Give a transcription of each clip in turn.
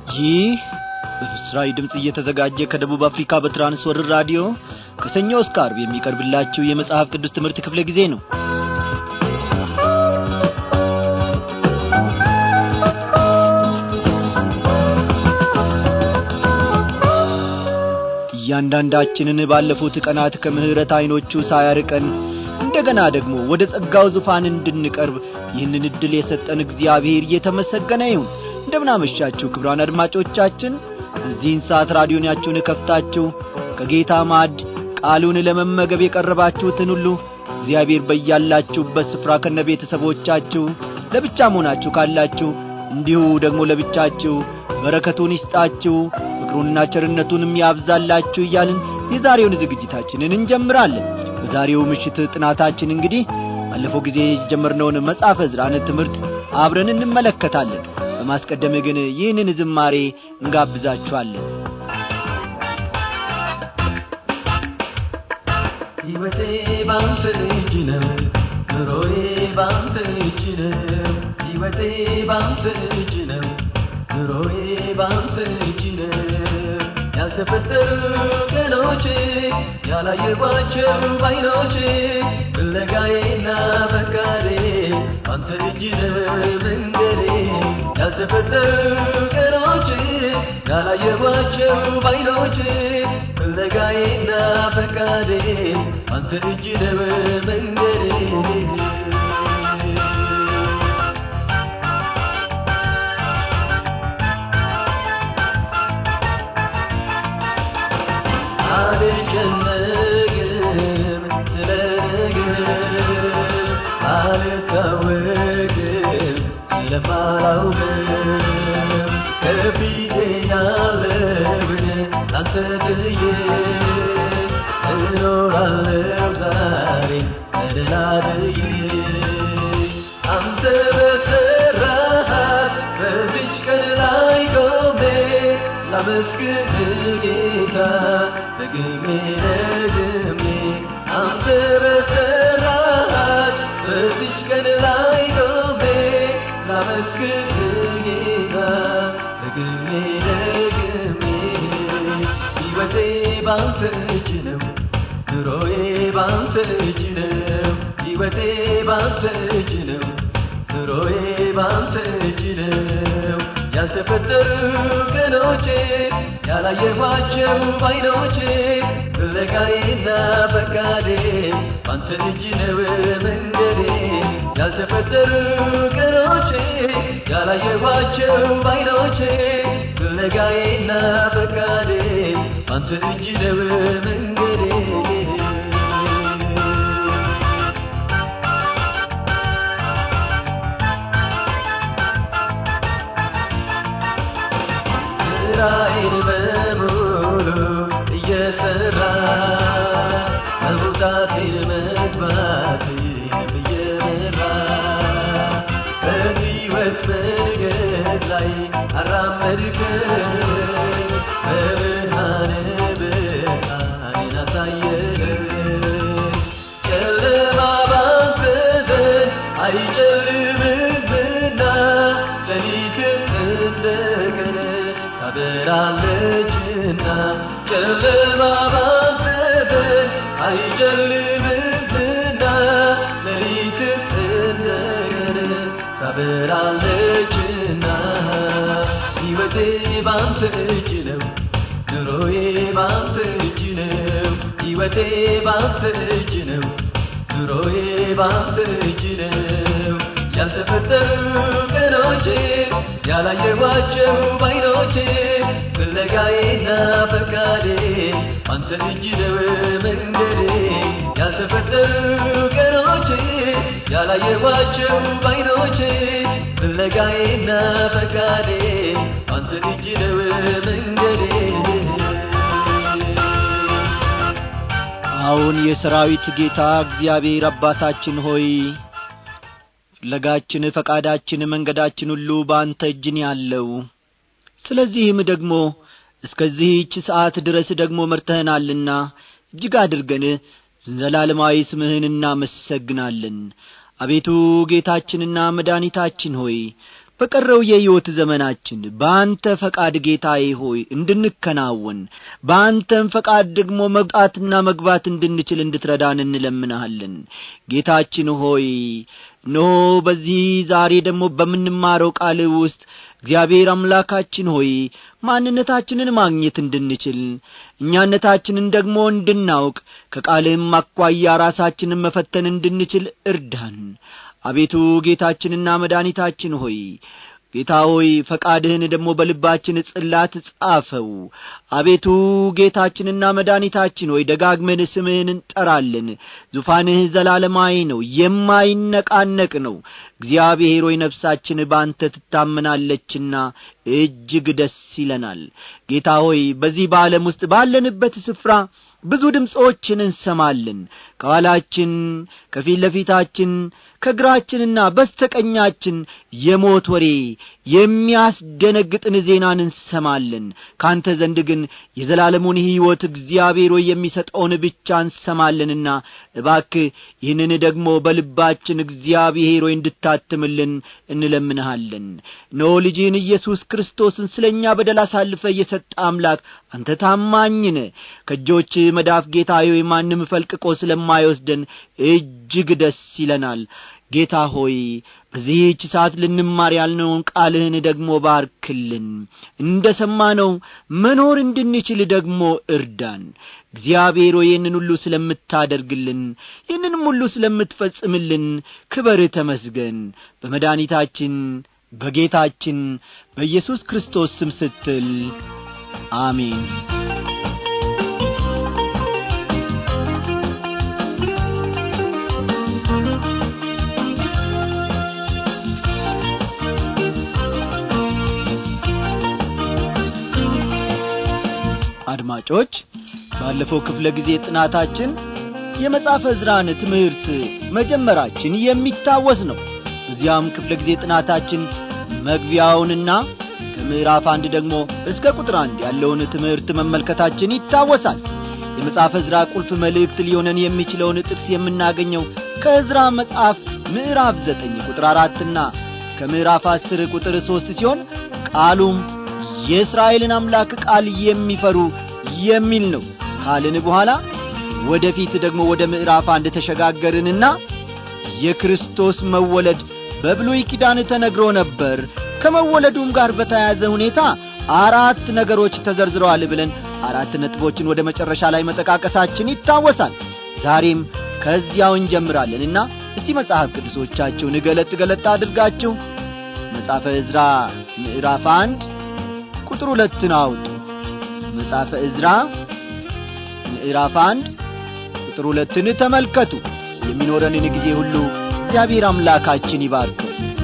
ይህ በምስራዊ ድምፅ እየተዘጋጀ ከደቡብ አፍሪካ በትራንስወርር ራዲዮ ከሰኞ እስከ አርብ የሚቀርብላችሁ የመጽሐፍ ቅዱስ ትምህርት ክፍለ ጊዜ ነው እያንዳንዳችንን ባለፉት ቀናት ከምሕረት ዐይኖቹ ሳያርቀን እንደገና ደግሞ ወደ ጸጋው ዙፋን እንድንቀርብ ይህንን ዕድል የሰጠን እግዚአብሔር እየተመሰገነ ይሁን እንደምናመሻችሁ ክብራን አድማጮቻችን በዚህን ሰዓት ራዲዮናችሁን ከፍታችሁ ከጌታ ማድ ቃሉን ለመመገብ የቀረባችሁትን ሁሉ እግዚአብሔር በያላችሁበት ስፍራ ከነ ቤተሰቦቻችሁ ለብቻ መሆናችሁ ካላችሁ እንዲሁ ደግሞ ለብቻችሁ በረከቱን ይስጣችሁ ፍቅሩንና ቸርነቱንም ያብዛላችሁ እያልን የዛሬውን ዝግጅታችንን እንጀምራለን በዛሬው ምሽት ጥናታችን እንግዲህ ባለፈው ጊዜ የጀመርነውን መጽሐፈ ዕዝራን ትምህርት አብረን እንመለከታለን በማስቀደም ግን ይህንን ዝማሬ እንጋብዛችኋለን ሕይወቴ ባንተ እጅ ነው ኑሮዬ ባንተ እጅ ነው ሕይወቴ ባንተ እጅ ነው ኑሮዬ ባንተ እጅ ነው ያልተፈጠሩ ቀኖቼ ያላየኋቸው ባይኖቼ ፍለጋዬና ፈቃዴ አንተ እጅ ነው መንገዴ ያልተፈጠሩ ቀኖቼ ያላየኋቸው ባይኖቼ ፍለጋዬና ፈቃዴ አንተ እጅ ነው መንገዴ አልጨነቅም ስለ ነገር አልታወቅም ስለማላውቅም ከፊቴ ያለውን ላንተ ጥዬ እኖራለሁ ዛሬ ተደላድዬ አንተ በሠራሃት በዚች ቀን ላይ ቆሜ ላመስግን ጌታ ደግሜ ደግሜ አንተ በሠራሃት በዚች ቀን ላይ ቆሜ ላመስግን ጌታ ደግሜ ደግሜ ሕይወቴ ባንተ እጅ ነው ኑሮዬ ባንተ እጅ ነው ሕይወቴ ባንተ እጅ ነው ኑሮዬ ባንተ እጅ ነው ያልተፈጠሩ ቀኖቼ ያላየኋቸው ባይኖቼ ፍለጋዬና ፈቃዴ ባንተ እጅ ነው መንገዴ ያልተፈጠሩ ቀኖቼ ያላየኋቸው ባይኖቼ ፍለጋዬና ፈቃዴ ባንተ እጅ ነው መንገዴ ስራዬን በሙሉ እየሰራ መውጣቴን መግባቴን እየመራ በሕይወት መንገድ ላይ አራመድከኝ በብርሃን ብርሃኔን አሳየኸኝ ጨለማ ባንተ ዘንድ አይጨልምምና ሌሊትም እንደ ቀን ታበራለችና ጨለማ ባንተ ዘንድ አይጨልምምና ሌሊትም እንደ ቀን ታበራለችና ሕይወቴ ባንተ እጅ ነው ኑሮዬ ባንተ እጅ ነው ሕይወቴ ባንተ እጅ ነው ኑሮዬ ባንተ እጅ ነው ያልተፈጠሩ ቀኖቼ ያላየኋቸው ባይኖቼ ፍለጋዬና ፈቃዴ አንተ እጅ ነው መንገዴ ያልተፈጠሩ ቀኖቼ ያላየኋቸው ባይኖቼ ፍለጋዬና ፈቃዴ አንተ እጅ ነው መንገዴ አሁን የሰራዊት ጌታ እግዚአብሔር አባታችን ሆይ ፍለጋችን ፈቃዳችን መንገዳችን ሁሉ በአንተ እጅን ያለው ስለዚህም ደግሞ እስከዚህች ሰዓት ድረስ ደግሞ መርተህናልና እጅግ አድርገን ዘላለማዊ ስምህን እናመሰግናለን አቤቱ ጌታችንና መድኃኒታችን ሆይ በቀረው የሕይወት ዘመናችን በአንተ ፈቃድ ጌታዬ ሆይ እንድንከናወን በአንተም ፈቃድ ደግሞ መውጣትና መግባት እንድንችል እንድትረዳን እንለምንሃለን ጌታችን ሆይ ኖ በዚህ ዛሬ ደግሞ በምንማረው ቃል ውስጥ እግዚአብሔር አምላካችን ሆይ ማንነታችንን ማግኘት እንድንችል እኛነታችንን ደግሞ እንድናውቅ ከቃልህም አኳያ ራሳችንን መፈተን እንድንችል እርዳን አቤቱ ጌታችንና መድኃኒታችን ሆይ ጌታ ሆይ ፈቃድህን ደግሞ በልባችን ጽላት ጻፈው አቤቱ ጌታችንና መድኃኒታችን ሆይ ደጋግመን ስምህን እንጠራለን ዙፋንህ ዘላለማዊ ነው የማይነቃነቅ ነው እግዚአብሔር ሆይ ነፍሳችን በአንተ ትታመናለችና እጅግ ደስ ይለናል ጌታ ሆይ በዚህ በዓለም ውስጥ ባለንበት ስፍራ ብዙ ድምፆችን እንሰማለን ከኋላችን ከፊት ለፊታችን ከግራችንና በስተቀኛችን የሞት ወሬ የሚያስደነግጥን ዜናን እንሰማለን ካንተ ዘንድ ግን የዘላለሙን ሕይወት እግዚአብሔር ሆይ የሚሰጠውን ብቻ እንሰማለንና እባክ ይህንን ደግሞ በልባችን እግዚአብሔር ሆይ እንድታትምልን እንለምንሃለን ኖ ልጅህን ኢየሱስ ክርስቶስን ስለ እኛ በደል አሳልፈ እየሰጠ አምላክ አንተ ታማኝነ ከእጆች መዳፍ ጌታ ሆይ ማንም ፈልቅቆ ስለማይወስደን እጅግ ደስ ይለናል ጌታ ሆይ በዚህች ሰዓት ልንማር ያልነውን ቃልህን ደግሞ ባርክልን እንደ ሰማነው መኖር እንድንችል ደግሞ እርዳን እግዚአብሔር ሆይ ይህንን ሁሉ ስለምታደርግልን ይህንንም ሁሉ ስለምትፈጽምልን ክበር ተመስገን በመድኃኒታችን በጌታችን በኢየሱስ ክርስቶስ ስም ስትል አሜን አድማጮች ባለፈው ክፍለ ጊዜ ጥናታችን የመጽሐፈ ዕዝራን ትምህርት መጀመራችን የሚታወስ ነው በዚያም ክፍለ ጊዜ ጥናታችን መግቢያውንና ከምዕራፍ አንድ ደግሞ እስከ ቁጥር አንድ ያለውን ትምህርት መመልከታችን ይታወሳል የመጽሐፈ ዕዝራ ቁልፍ መልእክት ሊሆነን የሚችለውን ጥቅስ የምናገኘው ከዕዝራ መጽሐፍ ምዕራፍ ዘጠኝ ቁጥር አራትና ከምዕራፍ አስር ቁጥር ሦስት ሲሆን ቃሉም የእስራኤልን አምላክ ቃል የሚፈሩ የሚል ነው ካልን በኋላ ወደፊት ደግሞ ወደ ምዕራፍ አንድ ተሸጋገርንና የክርስቶስ መወለድ በብሉይ ኪዳን ተነግሮ ነበር ከመወለዱም ጋር በተያያዘ ሁኔታ አራት ነገሮች ተዘርዝረዋል ብለን አራት ነጥቦችን ወደ መጨረሻ ላይ መጠቃቀሳችን ይታወሳል ዛሬም ከዚያው እንጀምራለንና እስቲ መጽሐፍ ቅዱሶቻችሁን ገለጥ ገለጥ አድርጋችሁ መጽሐፈ ዕዝራ ምዕራፍ አንድ ቁጥር ሁለትን አውጡ መጽሐፈ ዕዝራ ምዕራፍ አንድ ቁጥር ሁለትን ተመልከቱ የሚኖረንን ጊዜ ሁሉ እግዚአብሔር አምላካችን ይባርከው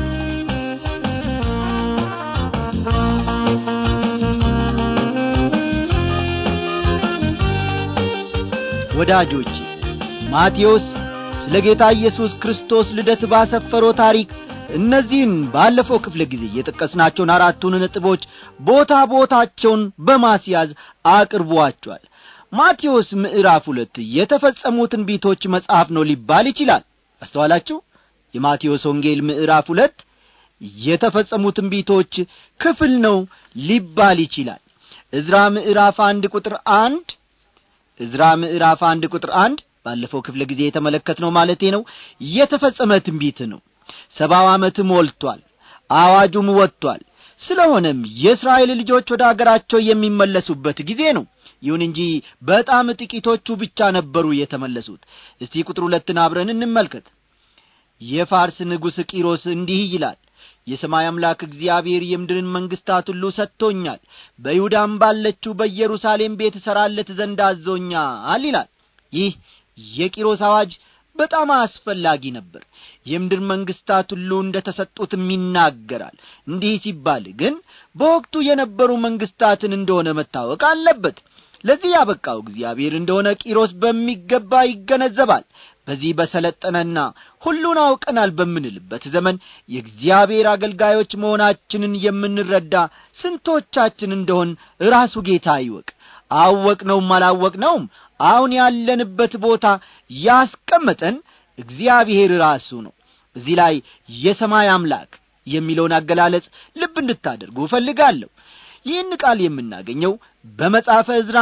ወዳጆች ማቴዎስ ስለ ጌታ ኢየሱስ ክርስቶስ ልደት ባሰፈረው ታሪክ እነዚህን ባለፈው ክፍለ ጊዜ የጠቀስናቸውን አራቱን ነጥቦች ቦታ ቦታቸውን በማስያዝ አቅርቧቸዋል ማቴዎስ ምዕራፍ ሁለት የተፈጸሙ ትንቢቶች መጽሐፍ ነው ሊባል ይችላል አስተዋላችሁ የማቴዎስ ወንጌል ምዕራፍ ሁለት የተፈጸሙ ትንቢቶች ክፍል ነው ሊባል ይችላል እዝራ ምዕራፍ አንድ ቁጥር አንድ እዝራ ምዕራፍ አንድ ቁጥር አንድ ባለፈው ክፍለ ጊዜ የተመለከትነው ማለቴ ነው የተፈጸመ ትንቢት ነው ሰባው ዓመት ሞልቷል አዋጁም ወጥቷል ስለሆነም የእስራኤል ልጆች ወደ አገራቸው የሚመለሱበት ጊዜ ነው ይሁን እንጂ በጣም ጥቂቶቹ ብቻ ነበሩ የተመለሱት እስቲ ቁጥር ሁለትን አብረን እንመልከት የፋርስ ንጉሥ ቂሮስ እንዲህ ይላል የሰማይ አምላክ እግዚአብሔር የምድርን መንግሥታት ሁሉ ሰጥቶኛል በይሁዳም ባለችው በኢየሩሳሌም ቤት እሠራለት ዘንድ አዞኛል ይላል ይህ የቂሮስ አዋጅ በጣም አስፈላጊ ነበር የምድር መንግሥታት ሁሉ እንደ ተሰጡትም ይናገራል እንዲህ ሲባል ግን በወቅቱ የነበሩ መንግሥታትን እንደሆነ መታወቅ አለበት ለዚህ ያበቃው እግዚአብሔር እንደሆነ ቂሮስ በሚገባ ይገነዘባል በዚህ በሰለጠነና ሁሉን አውቀናል በምንልበት ዘመን የእግዚአብሔር አገልጋዮች መሆናችንን የምንረዳ ስንቶቻችን እንደሆን ራሱ ጌታ ይወቅ አወቅነውም አላወቅነውም አሁን ያለንበት ቦታ ያስቀመጠን እግዚአብሔር ራሱ ነው እዚህ ላይ የሰማይ አምላክ የሚለውን አገላለጽ ልብ እንድታደርጉ እፈልጋለሁ ይህን ቃል የምናገኘው በመጽሐፈ ዕዝራ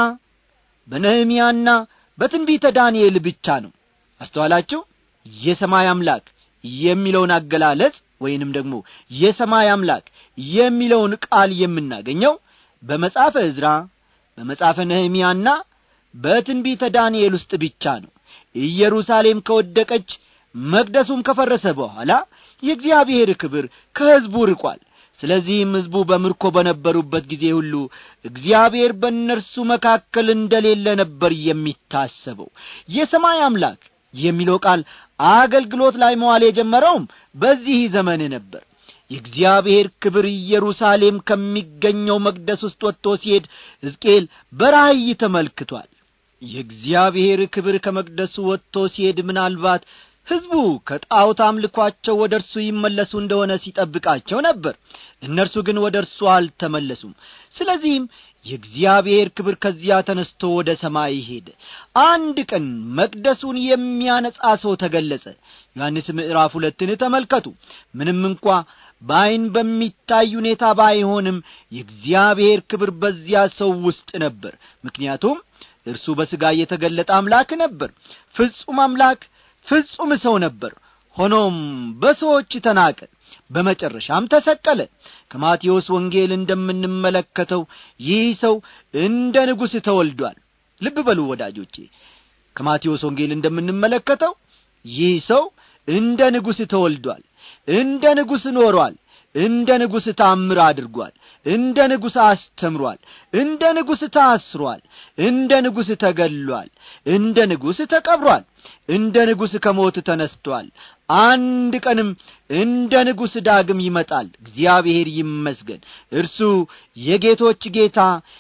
በነህምያና በትንቢተ ዳንኤል ብቻ ነው አስተዋላችሁ የሰማይ አምላክ የሚለውን አገላለጽ ወይንም ደግሞ የሰማይ አምላክ የሚለውን ቃል የምናገኘው በመጽሐፈ ዕዝራ በመጽሐፈ ነህምያና በትንቢተ ዳንኤል ውስጥ ብቻ ነው ኢየሩሳሌም ከወደቀች መቅደሱም ከፈረሰ በኋላ የእግዚአብሔር ክብር ከሕዝቡ ርቋል ስለዚህም ሕዝቡ በምርኮ በነበሩበት ጊዜ ሁሉ እግዚአብሔር በእነርሱ መካከል እንደሌለ ነበር የሚታሰበው የሰማይ አምላክ የሚለው ቃል አገልግሎት ላይ መዋል የጀመረውም በዚህ ዘመን ነበር የእግዚአብሔር ክብር ኢየሩሳሌም ከሚገኘው መቅደስ ውስጥ ወጥቶ ሲሄድ ሕዝቅኤል በራእይ ተመልክቷል የእግዚአብሔር ክብር ከመቅደሱ ወጥቶ ሲሄድ ምናልባት ሕዝቡ ከጣዖት አምልኳቸው ወደ እርሱ ይመለሱ እንደሆነ ሲጠብቃቸው ነበር እነርሱ ግን ወደ እርሱ አልተመለሱም ስለዚህም የእግዚአብሔር ክብር ከዚያ ተነስቶ ወደ ሰማይ ሄደ አንድ ቀን መቅደሱን የሚያነጻ ሰው ተገለጸ ዮሐንስ ምዕራፍ ሁለትን ተመልከቱ ምንም እንኳ በዐይን በሚታይ ሁኔታ ባይሆንም የእግዚአብሔር ክብር በዚያ ሰው ውስጥ ነበር ምክንያቱም እርሱ በሥጋ የተገለጠ አምላክ ነበር ፍጹም አምላክ ፍጹም ሰው ነበር ሆኖም በሰዎች ተናቀ በመጨረሻም ተሰቀለ ከማቴዎስ ወንጌል እንደምንመለከተው ይህ ሰው እንደ ንጉሥ ተወልዷል ልብ በሉ ወዳጆቼ ከማቴዎስ ወንጌል እንደምንመለከተው ይህ ሰው እንደ ንጉሥ ተወልዷል እንደ ንጉሥ ኖሯል እንደ ንጉሥ ታምር አድርጓል እንደ ንጉሥ አስተምሯል እንደ ንጉሥ ታስሯል እንደ ንጉሥ ተገሏል እንደ ንጉሥ ተቀብሯል እንደ ንጉሥ ከሞት ተነስቶአል አንድ ቀንም እንደ ንጉሥ ዳግም ይመጣል እግዚአብሔር ይመስገን እርሱ የጌቶች ጌታ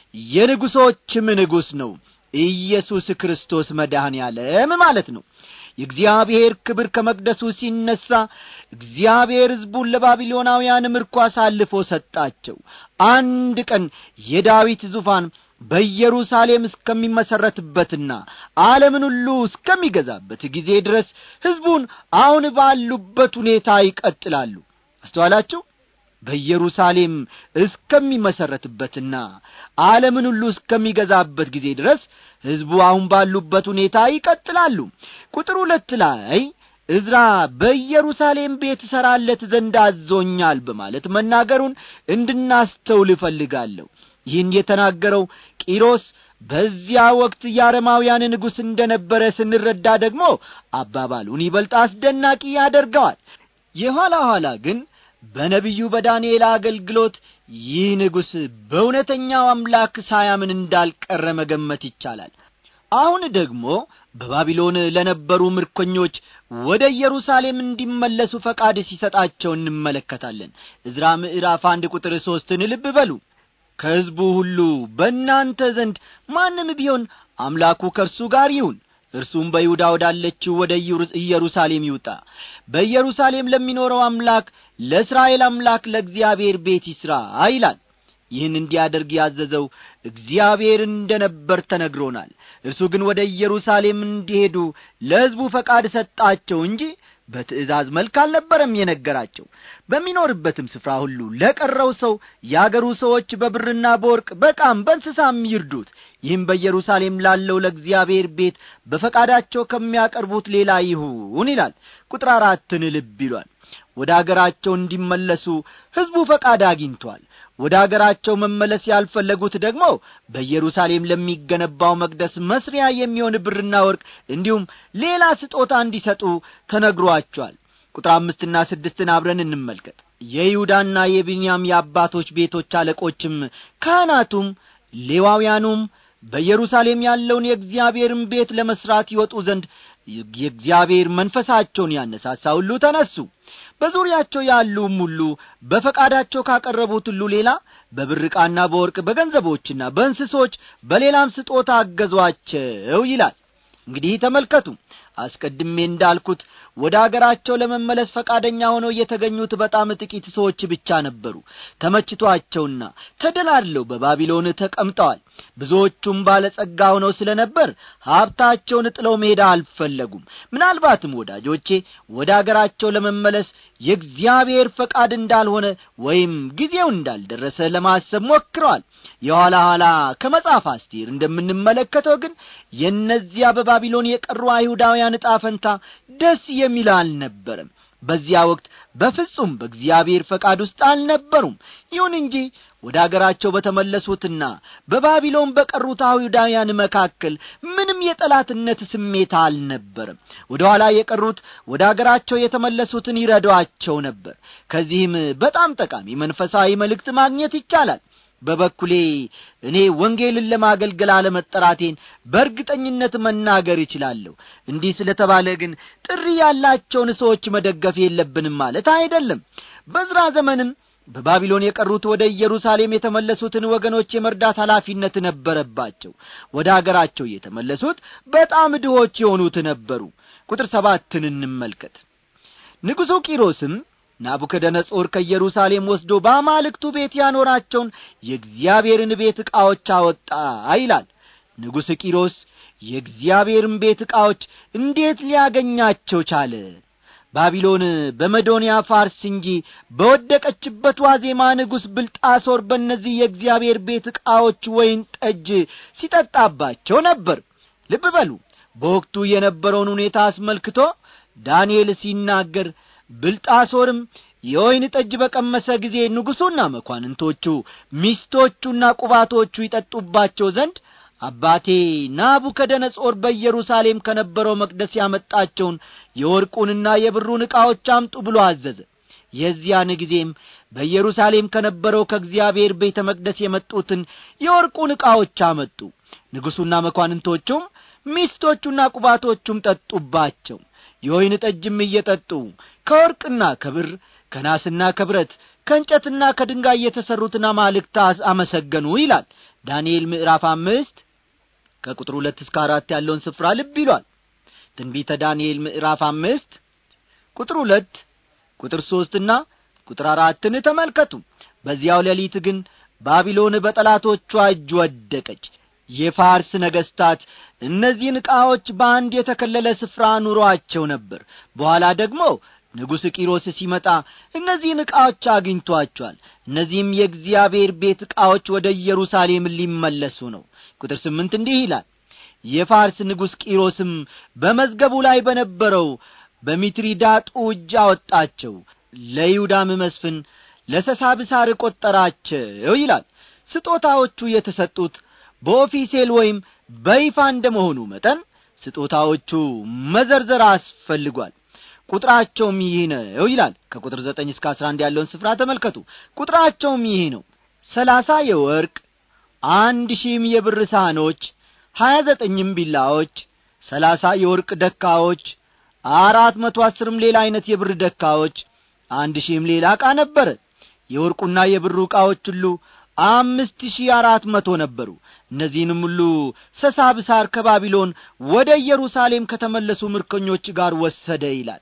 የንጉሶችም ንጉሥ ነው ኢየሱስ ክርስቶስ መድኃኔ ዓለም ማለት ነው የእግዚአብሔር ክብር ከመቅደሱ ሲነሣ እግዚአብሔር ሕዝቡን ለባቢሎናውያን ምርኮ አሳልፎ ሰጣቸው አንድ ቀን የዳዊት ዙፋን በኢየሩሳሌም እስከሚመሠረትበትና ዓለምን ሁሉ እስከሚገዛበት ጊዜ ድረስ ሕዝቡን አሁን ባሉበት ሁኔታ ይቀጥላሉ አስተዋላችሁ በኢየሩሳሌም እስከሚመሠረትበትና ዓለምን ሁሉ እስከሚገዛበት ጊዜ ድረስ ሕዝቡ አሁን ባሉበት ሁኔታ ይቀጥላሉ ቁጥር ሁለት ላይ እዝራ በኢየሩሳሌም ቤት እሠራለት ዘንድ አዞኛል በማለት መናገሩን እንድናስተውል እፈልጋለሁ ይህን የተናገረው ቂሮስ በዚያ ወቅት የአረማውያን ንጉሥ እንደ ነበረ ስንረዳ ደግሞ አባባሉን ይበልጥ አስደናቂ ያደርገዋል የኋላ ኋላ ግን በነቢዩ በዳንኤል አገልግሎት ይህ ንጉሥ በእውነተኛው አምላክ ሳያምን እንዳልቀረ መገመት ይቻላል አሁን ደግሞ በባቢሎን ለነበሩ ምርኮኞች ወደ ኢየሩሳሌም እንዲመለሱ ፈቃድ ሲሰጣቸው እንመለከታለን እዝራ ምዕራፍ አንድ ቁጥር ሦስትን ልብ በሉ ከሕዝቡ ሁሉ በእናንተ ዘንድ ማንም ቢሆን አምላኩ ከእርሱ ጋር ይሁን እርሱም በይሁዳ ወዳለችው ወደ ኢየሩሳሌም ይውጣ በኢየሩሳሌም ለሚኖረው አምላክ ለእስራኤል አምላክ ለእግዚአብሔር ቤት ይሥራ ይላል ይህን እንዲያደርግ ያዘዘው እግዚአብሔር እንደ ነበር ተነግሮናል እርሱ ግን ወደ ኢየሩሳሌም እንዲሄዱ ለሕዝቡ ፈቃድ ሰጣቸው እንጂ በትእዛዝ መልክ አልነበረም የነገራቸው በሚኖርበትም ስፍራ ሁሉ ለቀረው ሰው የአገሩ ሰዎች በብርና በወርቅ በቃም በእንስሳም ይርዱት ይህም በኢየሩሳሌም ላለው ለእግዚአብሔር ቤት በፈቃዳቸው ከሚያቀርቡት ሌላ ይሁን ይላል ቁጥር አራትን ልብ ይሏል ወደ አገራቸው እንዲመለሱ ሕዝቡ ፈቃድ አግኝቷል ወደ አገራቸው መመለስ ያልፈለጉት ደግሞ በኢየሩሳሌም ለሚገነባው መቅደስ መስሪያ የሚሆን ብርና ወርቅ እንዲሁም ሌላ ስጦታ እንዲሰጡ ተነግሯቸዋል ቁጥር አምስትና ስድስትን አብረን እንመልከት የይሁዳና የቢንያም የአባቶች ቤቶች አለቆችም ካህናቱም ሌዋውያኑም በኢየሩሳሌም ያለውን የእግዚአብሔርን ቤት ለመሥራት ይወጡ ዘንድ የእግዚአብሔር መንፈሳቸውን ያነሳሳ ሁሉ ተነሱ በዙሪያቸው ያሉም ሁሉ በፈቃዳቸው ካቀረቡት ሁሉ ሌላ በብር ዕቃና በወርቅ በገንዘቦችና በእንስሶች በሌላም ስጦታ አገዟቸው ይላል እንግዲህ ተመልከቱ አስቀድሜ እንዳልኩት ወደ አገራቸው ለመመለስ ፈቃደኛ ሆነው የተገኙት በጣም ጥቂት ሰዎች ብቻ ነበሩ ተመችቷቸውና ተደላድለው በባቢሎን ተቀምጠዋል ብዙዎቹም ባለጸጋ ሆነው ስለ ነበር ሀብታቸውን ጥለው መሄድ አልፈለጉም ምናልባትም ወዳጆቼ ወደ አገራቸው ለመመለስ የእግዚአብሔር ፈቃድ እንዳልሆነ ወይም ጊዜው እንዳልደረሰ ለማሰብ ሞክረዋል የኋላ ኋላ ከመጽሐፍ አስቴር እንደምንመለከተው ግን የእነዚያ በባቢሎን የቀሩ አይሁዳውያን ዕጣ ፈንታ ደስ የሚል አልነበረም በዚያ ወቅት በፍጹም በእግዚአብሔር ፈቃድ ውስጥ አልነበሩም ይሁን እንጂ ወደ አገራቸው በተመለሱትና በባቢሎን በቀሩት አይሁዳውያን መካከል ምንም የጠላትነት ስሜት አልነበረም ወደ ኋላ የቀሩት ወደ አገራቸው የተመለሱትን ይረዷቸው ነበር ከዚህም በጣም ጠቃሚ መንፈሳዊ መልእክት ማግኘት ይቻላል በበኩሌ እኔ ወንጌልን ለማገልገል አለመጠራቴን በእርግጠኝነት መናገር ይችላለሁ እንዲህ ስለተባለ ግን ጥሪ ያላቸውን ሰዎች መደገፍ የለብንም ማለት አይደለም በዝራ ዘመንም በባቢሎን የቀሩት ወደ ኢየሩሳሌም የተመለሱትን ወገኖች የመርዳት ኃላፊነት ነበረባቸው ወደ አገራቸው የተመለሱት በጣም ድሆች የሆኑት ነበሩ ቁጥር ሰባትን እንመልከት ንጉሡ ቂሮስም ናቡከደነጾር ከኢየሩሳሌም ወስዶ በአማልክቱ ቤት ያኖራቸውን የእግዚአብሔርን ቤት ዕቃዎች አወጣ ይላል ንጉሥ ቂሮስ የእግዚአብሔርን ቤት ዕቃዎች እንዴት ሊያገኛቸው ቻለ ባቢሎን በመዶንያ ፋርስ እንጂ በወደቀችበት ዋዜማ ንጉሥ ብልጣሶር በእነዚህ የእግዚአብሔር ቤት ዕቃዎች ወይን ጠጅ ሲጠጣባቸው ነበር ልብ በሉ በወቅቱ የነበረውን ሁኔታ አስመልክቶ ዳንኤል ሲናገር ብልጣሶርም የወይን ጠጅ በቀመሰ ጊዜ ንጉሡና መኳንንቶቹ ሚስቶቹና ቁባቶቹ ይጠጡባቸው ዘንድ አባቴ ናቡከደነጾር በኢየሩሳሌም ከነበረው መቅደስ ያመጣቸውን የወርቁንና የብሩን ዕቃዎች አምጡ ብሎ አዘዘ የዚያን ጊዜም በኢየሩሳሌም ከነበረው ከእግዚአብሔር ቤተ መቅደስ የመጡትን የወርቁን ዕቃዎች አመጡ ንጉሡና መኳንንቶቹም ሚስቶቹና ቁባቶቹም ጠጡባቸው የወይን ጠጅም እየጠጡ ከወርቅና ከብር ከናስና ከብረት ከእንጨትና ከድንጋይ የተሠሩትን አማልክት አመሰገኑ ይላል ዳንኤል ምዕራፍ አምስት ከቁጥር ሁለት እስከ አራት ያለውን ስፍራ ልብ ይሏል ትንቢተ ዳንኤል ምዕራፍ አምስት ቁጥር ሁለት ቁጥር ሦስትና ቁጥር አራትን ተመልከቱ በዚያው ሌሊት ግን ባቢሎን በጠላቶቿ እጅ ወደቀች የፋርስ ነገሥታት እነዚህን ዕቃዎች በአንድ የተከለለ ስፍራ ኑሮአቸው ነበር በኋላ ደግሞ ንጉሥ ቂሮስ ሲመጣ እነዚህን ዕቃዎች አግኝቶአቸዋል እነዚህም የእግዚአብሔር ቤት ዕቃዎች ወደ ኢየሩሳሌም ሊመለሱ ነው ቁጥር ስምንት እንዲህ ይላል የፋርስ ንጉሥ ቂሮስም በመዝገቡ ላይ በነበረው በሚትሪዳጡ እጅ አወጣቸው ለይሁዳም መስፍን ለሰሳብሳር ቈጠራቸው ይላል ስጦታዎቹ የተሰጡት በኦፊሴል ወይም በይፋ እንደ መሆኑ መጠን ስጦታዎቹ መዘርዘር አስፈልጓል ቁጥራቸውም ይህ ነው ይላል ከቁጥር ዘጠኝ እስከ አስራ አንድ ያለውን ስፍራ ተመልከቱ ቁጥራቸውም ይህ ነው ሰላሳ የወርቅ አንድ ሺህም የብር ሳህኖች ሀያ ዘጠኝም ቢላዎች ሰላሳ የወርቅ ደካዎች አራት መቶ አስርም ሌላ ዐይነት የብር ደካዎች አንድ ሺህም ሌላ ዕቃ ነበረ የወርቁና የብሩ ዕቃዎች ሁሉ አምስት ሺህ አራት መቶ ነበሩ እነዚህንም ሁሉ ሰሳብሳር ከባቢሎን ወደ ኢየሩሳሌም ከተመለሱ ምርኮኞች ጋር ወሰደ ይላል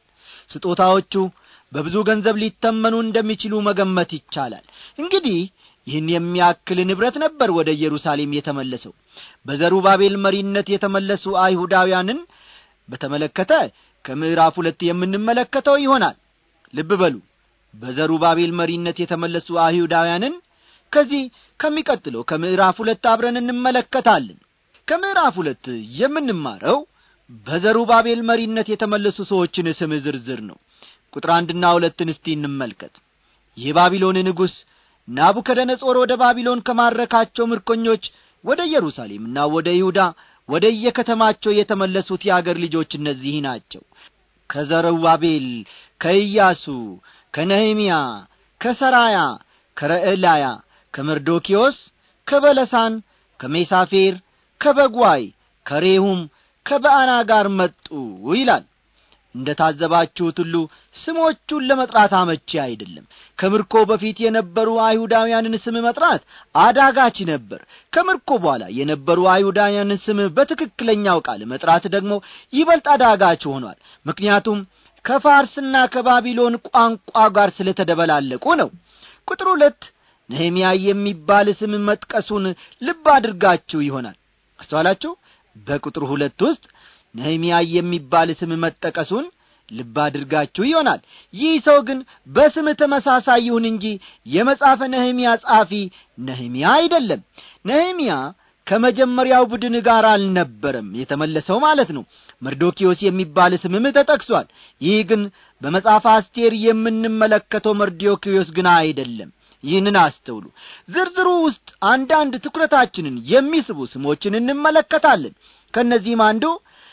ስጦታዎቹ በብዙ ገንዘብ ሊተመኑ እንደሚችሉ መገመት ይቻላል እንግዲህ ይህን የሚያክል ንብረት ነበር ወደ ኢየሩሳሌም የተመለሰው በዘሩባቤል መሪነት የተመለሱ አይሁዳውያንን በተመለከተ ከምዕራፍ ሁለት የምንመለከተው ይሆናል ልብ በሉ በዘሩባቤል መሪነት የተመለሱ አይሁዳውያንን ከዚህ ከሚቀጥለው ከምዕራፍ ሁለት አብረን እንመለከታለን ከምዕራፍ ሁለት የምንማረው በዘሩባቤል መሪነት የተመለሱ ሰዎችን ስም ዝርዝር ነው ቁጥር አንድና ሁለትን እስቲ እንመልከት የባቢሎን ንጉሥ ናቡከደነጾር ወደ ባቢሎን ከማረካቸው ምርኮኞች ወደ ኢየሩሳሌምና ወደ ይሁዳ ወደ የከተማቸው የተመለሱት የአገር ልጆች እነዚህ ናቸው ከዘሩባቤል ከኢያሱ ከነህምያ ከሰራያ ከረዕላያ ከመርዶኪዮስ ከበለሳን ከሜሳፌር ከበጓይ ከሬሁም ከበአና ጋር መጡ ይላል እንደ ታዘባችሁት ሁሉ ስሞቹን ለመጥራት አመቺ አይደለም ከምርኮ በፊት የነበሩ አይሁዳውያንን ስም መጥራት አዳጋች ነበር ከምርኮ በኋላ የነበሩ አይሁዳውያንን ስም በትክክለኛው ቃል መጥራት ደግሞ ይበልጥ አዳጋች ሆኗል ምክንያቱም ከፋርስና ከባቢሎን ቋንቋ ጋር ስለ ተደበላለቁ ነው ቁጥር ሁለት ነህምያ የሚባል ስም መጥቀሱን ልብ አድርጋችሁ ይሆናል አስተዋላችሁ በቁጥር ሁለት ውስጥ ነህምያ የሚባል ስም መጠቀሱን ልብ አድርጋችሁ ይሆናል ይህ ሰው ግን በስም ተመሳሳይ ይሁን እንጂ የመጽሐፈ ነህምያ ጻፊ ነህምያ አይደለም ነህምያ ከመጀመሪያው ቡድን ጋር አልነበረም የተመለሰው ማለት ነው መርዶኪዮስ የሚባል ስምም ተጠቅሷል ይህ ግን በመጽሐፍ አስቴር የምንመለከተው መርዶኪዮስ ግን አይደለም ይህንን አስተውሉ ዝርዝሩ ውስጥ አንዳንድ ትኩረታችንን የሚስቡ ስሞችን እንመለከታለን ከእነዚህም አንዱ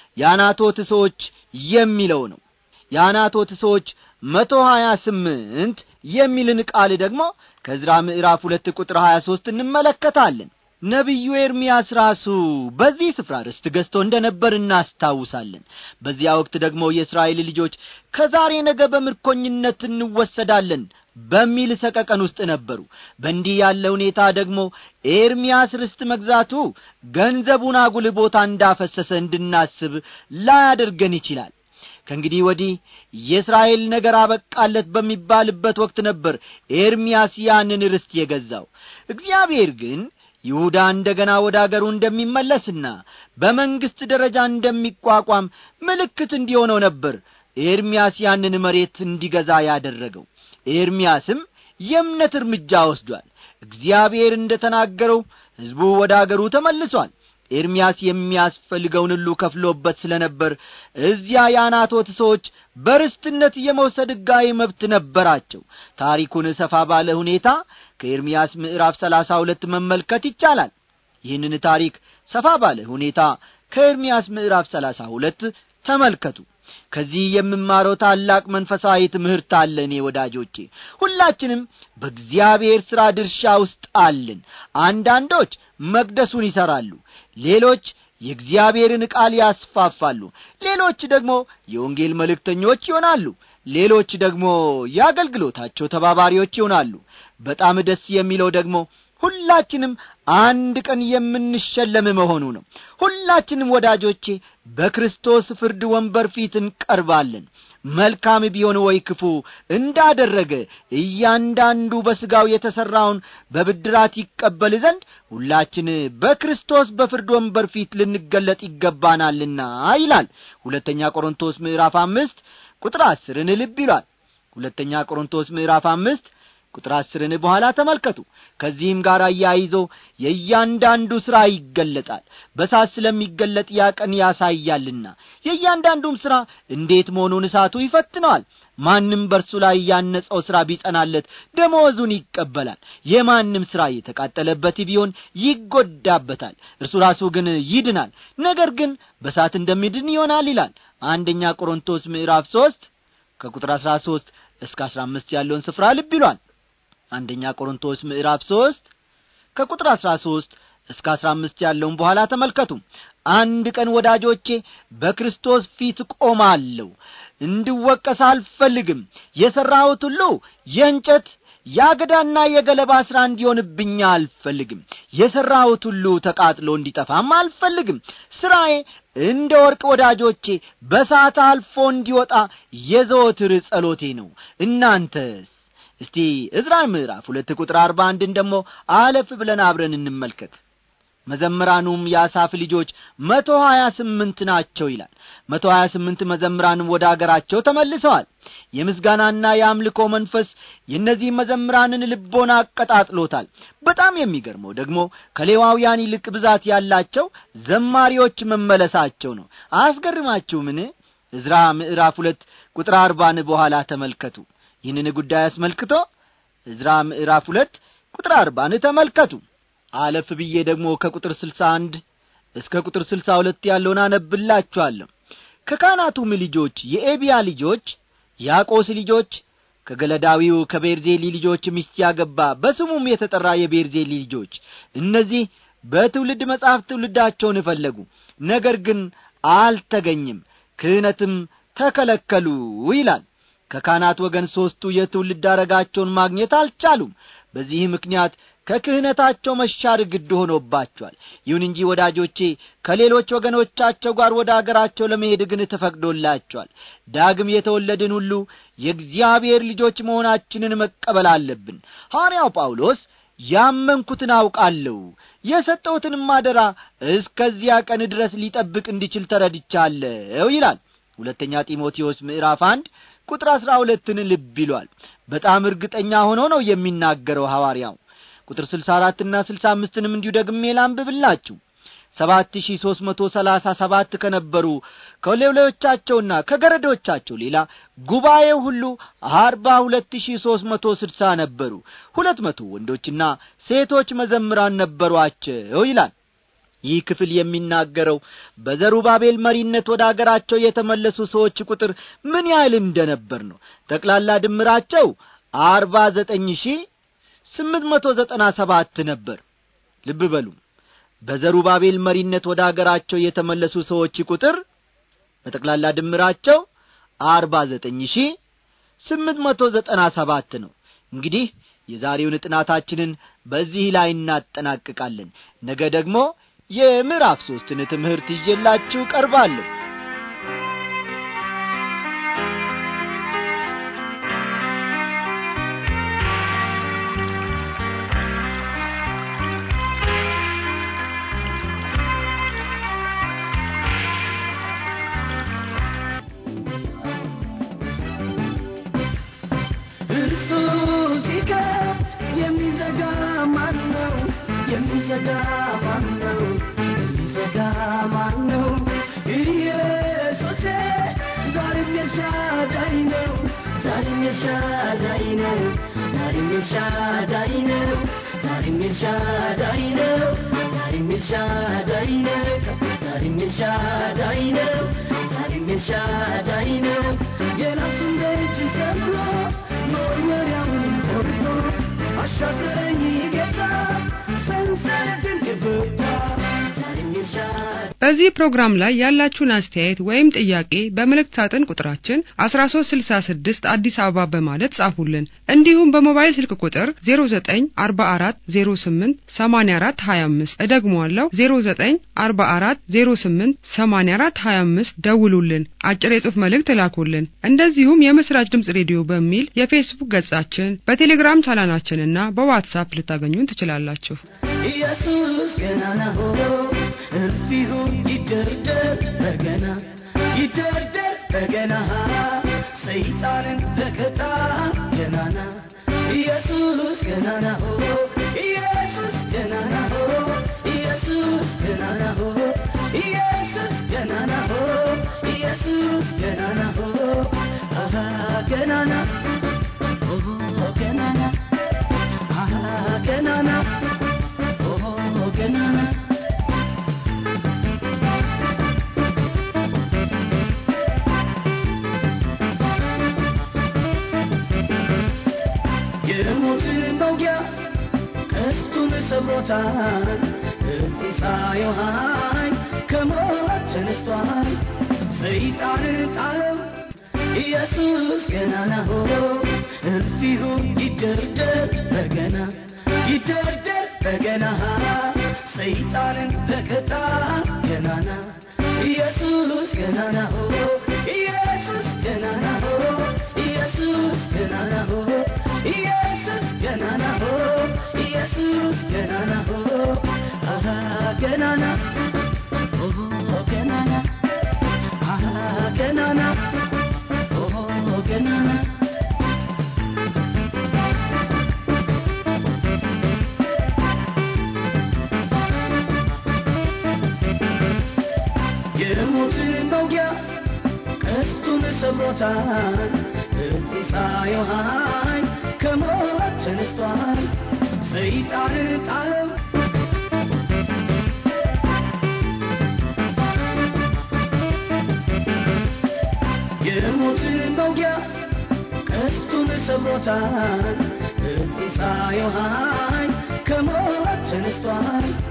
የአናቶት ሰዎች የሚለው ነው የአናቶት ሰዎች መቶ ሀያ ስምንት የሚልን ቃል ደግሞ ከዝራ ምዕራፍ ሁለት ቁጥር ሀያ ሦስት እንመለከታለን ነቢዩ ኤርምያስ ራሱ በዚህ ስፍራ ርስት ገዝቶ እንደ ነበር እናስታውሳለን በዚያ ወቅት ደግሞ የእስራኤል ልጆች ከዛሬ ነገ በምርኮኝነት እንወሰዳለን በሚል ሰቀቀን ውስጥ ነበሩ በእንዲህ ያለ ሁኔታ ደግሞ ኤርምያስ ርስት መግዛቱ ገንዘቡን አጉል ቦታ እንዳፈሰሰ እንድናስብ ላያደርገን ይችላል ከእንግዲህ ወዲህ የእስራኤል ነገር አበቃለት በሚባልበት ወቅት ነበር ኤርምያስ ያንን ርስት የገዛው እግዚአብሔር ግን ይሁዳ እንደ ገና ወደ አገሩ እንደሚመለስና በመንግሥት ደረጃ እንደሚቋቋም ምልክት እንዲሆነው ነበር ኤርምያስ ያንን መሬት እንዲገዛ ያደረገው ኤርምያስም የእምነት እርምጃ ወስዷል እግዚአብሔር እንደ ተናገረው ሕዝቡ ወደ አገሩ ተመልሷል ኤርምያስ የሚያስፈልገውን ሁሉ ከፍሎበት ስለ ነበር እዚያ የአናቶት ሰዎች በርስትነት የመውሰድ ሕጋዊ መብት ነበራቸው ታሪኩን ሰፋ ባለ ሁኔታ ከኤርምያስ ምዕራፍ ሰላሳ ሁለት መመልከት ይቻላል ይህንን ታሪክ ሰፋ ባለ ሁኔታ ከኤርምያስ ምዕራፍ ሰላሳ ሁለት ተመልከቱ ከዚህ የምማረው ታላቅ መንፈሳዊ ትምህርት አለ እኔ ወዳጆቼ ሁላችንም በእግዚአብሔር ሥራ ድርሻ ውስጥ አለን አንዳንዶች መቅደሱን ይሠራሉ ሌሎች የእግዚአብሔርን ቃል ያስፋፋሉ ሌሎች ደግሞ የወንጌል መልእክተኞች ይሆናሉ ሌሎች ደግሞ የአገልግሎታቸው ተባባሪዎች ይሆናሉ በጣም ደስ የሚለው ደግሞ ሁላችንም አንድ ቀን የምንሸለም መሆኑ ነው ሁላችንም ወዳጆቼ በክርስቶስ ፍርድ ወንበር ፊት እንቀርባለን መልካም ቢሆን ወይ ክፉ እንዳደረገ እያንዳንዱ በሥጋው የተሠራውን በብድራት ይቀበል ዘንድ ሁላችን በክርስቶስ በፍርድ ወንበር ፊት ልንገለጥ ይገባናልና ይላል ሁለተኛ ቆሮንቶስ ምዕራፍ አምስት ቁጥር አስርን ልብ ይሏል ሁለተኛ ቆሮንቶስ ምዕራፍ አምስት ቁጥር አስርን በኋላ ተመልከቱ ከዚህም ጋር አያይዞ የእያንዳንዱ ሥራ ይገለጣል በሳት ስለሚገለጥ ያ ቀን ያሳያልና የእያንዳንዱም ሥራ እንዴት መሆኑን እሳቱ ይፈትነዋል ማንም በርሱ ላይ ያነጸው ሥራ ቢጸናለት ደመወዙን ይቀበላል የማንም ሥራ የተቃጠለበት ቢሆን ይጐዳበታል እርሱ ራሱ ግን ይድናል ነገር ግን በሳት እንደሚድን ይሆናል ይላል አንደኛ ቆሮንቶስ ምዕራፍ ሦስት ከቁጥር አሥራ ሦስት እስከ አሥራ አምስት ያለውን ስፍራ ልብ ይሏል አንደኛ ቆሮንቶስ ምዕራፍ ሦስት ከቁጥር አሥራ ሦስት እስከ አሥራ አምስት ያለውን በኋላ ተመልከቱ አንድ ቀን ወዳጆቼ በክርስቶስ ፊት ቆማለሁ እንድወቀስ አልፈልግም የሠራሁት ሁሉ የእንጨት የአገዳና የገለባ ሥራ እንዲሆንብኝ አልፈልግም የሠራሁት ሁሉ ተቃጥሎ እንዲጠፋም አልፈልግም ሥራዬ እንደ ወርቅ ወዳጆቼ በሳት አልፎ እንዲወጣ የዘወትር ጸሎቴ ነው እናንተስ እስቲ ዕዝራ ምዕራፍ ሁለት ቁጥር አርባ አንድን ደግሞ አለፍ ብለን አብረን እንመልከት መዘምራኑም የአሳፍ ልጆች መቶ ሀያ ስምንት ናቸው ይላል መቶ ሀያ ስምንት መዘምራንም ወደ አገራቸው ተመልሰዋል የምስጋናና የአምልኮ መንፈስ የእነዚህ መዘምራንን ልቦና አቀጣጥሎታል በጣም የሚገርመው ደግሞ ከሌዋውያን ይልቅ ብዛት ያላቸው ዘማሪዎች መመለሳቸው ነው አያስገርማችሁ ምን ዕዝራ ምዕራፍ ሁለት ቁጥር አርባን በኋላ ተመልከቱ ይህንን ጉዳይ አስመልክቶ ዕዝራ ምዕራፍ ሁለት ቁጥር አርባን ተመልከቱ አለፍ ብዬ ደግሞ ከቁጥር ስልሳ አንድ እስከ ቁጥር ስልሳ ሁለት ያለውን አነብላችኋለሁ ከካህናቱም ልጆች የኤቢያ ልጆች ያቆስ ልጆች ከገለዳዊው ከቤርዜሊ ልጆች ሚስት ያገባ በስሙም የተጠራ የቤርዜሊ ልጆች እነዚህ በትውልድ መጽሐፍ ትውልዳቸውን እፈለጉ ነገር ግን አልተገኝም ክህነትም ተከለከሉ ይላል ከካህናት ወገን ሦስቱ የትውልድ አረጋቸውን ማግኘት አልቻሉም በዚህ ምክንያት ከክህነታቸው መሻር ግድ ሆኖባቸዋል ይሁን እንጂ ወዳጆቼ ከሌሎች ወገኖቻቸው ጋር ወደ አገራቸው ለመሄድ ግን ተፈቅዶላቸዋል ዳግም የተወለድን ሁሉ የእግዚአብሔር ልጆች መሆናችንን መቀበል አለብን ሐዋርያው ጳውሎስ ያመንኩትን አውቃለሁ የሰጠሁትንም አደራ እስከዚያ ቀን ድረስ ሊጠብቅ እንዲችል ተረድቻለሁ ይላል ሁለተኛ ጢሞቴዎስ ምዕራፍ አንድ ቁጥር አሥራ ሁለትን ልብ ይሏል በጣም እርግጠኛ ሆኖ ነው የሚናገረው ሐዋርያው ቁጥር ስልሳ አራትና ስልሳ አምስትንም እንዲሁ ደግሜ ላንብብላችሁ ሰባት ሺህ ሦስት መቶ ሰላሳ ሰባት ከነበሩ ከሌሎቻቸውና ከገረዶቻቸው ሌላ ጉባኤው ሁሉ አርባ ሁለት ሺህ ሦስት መቶ ስድሳ ነበሩ ሁለት መቶ ወንዶችና ሴቶች መዘምራን ነበሯቸው ይላል ይህ ክፍል የሚናገረው በዘሩባቤል መሪነት ወደ አገራቸው የተመለሱ ሰዎች ቁጥር ምን ያህል እንደነበር ነው ጠቅላላ ድምራቸው አርባ ዘጠኝ ሺህ ስምንት መቶ ዘጠና ሰባት ነበር ልብ በሉ በዘሩባቤል መሪነት ወደ አገራቸው የተመለሱ ሰዎች ቁጥር በጠቅላላ ድምራቸው አርባ ዘጠኝ ሺህ ስምንት መቶ ዘጠና ሰባት ነው እንግዲህ የዛሬውን ጥናታችንን በዚህ ላይ እናጠናቅቃለን ነገ ደግሞ የምዕራፍ ሦስትን ትምህርት ይዤላችሁ ቀርባለሁ እርሱ ሲከፍት የሚዘጋ ማን ነው? የሚዘጋ ማን ነው? የሚዘጋ ማን ነው? ኢየሱሴ ዛሬም የሻዳይ ነው። ዛሬም የሻዳይ ነው። ዛሬም የሻዳይ ነው። ዛሬም የሻዳይ ነው። ዛሬም የሻዳይ ነው። ዛሬም የሻዳይ ነው። ዛሬም የሻዳይ ነው። የራሱን ደጅ ሰብሮ መወርወሪያውን ቆርጦ አሻገረኝ ጌታ ሰንሰለትን የፈታ ዛሬም የሻዳይ በዚህ ፕሮግራም ላይ ያላችሁን አስተያየት ወይም ጥያቄ በመልእክት ሳጥን ቁጥራችን 1366 አዲስ አበባ በማለት ጻፉልን። እንዲሁም በሞባይል ስልክ ቁጥር 0944088425 እደግመዋለሁ 0944088425 ደውሉልን፣ አጭር የጽሑፍ መልእክት ላኩልን። እንደዚሁም የምስራች ድምጽ ሬዲዮ በሚል የፌስቡክ ገጻችን፣ በቴሌግራም ቻናላችንና በዋትሳፕ ልታገኙን ትችላላችሁ። ኢየሱስ ገናና ሆኖ እርፊሁ ይደርደር በገና ይደርደር በገና ሰይጣንን በቀጣ ገናና ኢየሱስ ገናና ሆኖ ኢየሱስ ገናና ሆኖ ኢየሱስ ገናና ሆኖ ኢየሱስ ገናና ሆኖ ኢየሱስ ገናና ሆኖ አሃ ገናና ኦሆ ገናና አሃ ገናና ኦሆ ገናና የሞትን መውጊያ ቀስቱን ሰብሮታል እዚህ ሳየው ኃይል ከሞት ተነስቷል ሰይጣንን ጣለው ኢየሱስ ገናና ሆኖ እርፊሁ ይደርደር በገና ይደርደር በገና ሰይጣንን በቀጣ ገናና ኢየሱስ ገናና ሆኖ ኢየሱስ ገናና ሆኖ ኢየሱስ ገናና ሆኖ ኢየሱስ ገናና ሆኖ ኢየሱስ ገናና ሆኖ አሃ ገናና ኦሆ ገናና አሃ ገናና ኦሆ ገናና የሞትን መውጊያ ቀስቱን ሰብሮታል እዚህ ሳየው ኃይል ከሞት ተነስቷል ሰይጣንን ጣለው የሞትን መውጊያ ቀስቱን ሰብሮታል እዚህ ሳየው ኃይል ከሞት ተነስቷል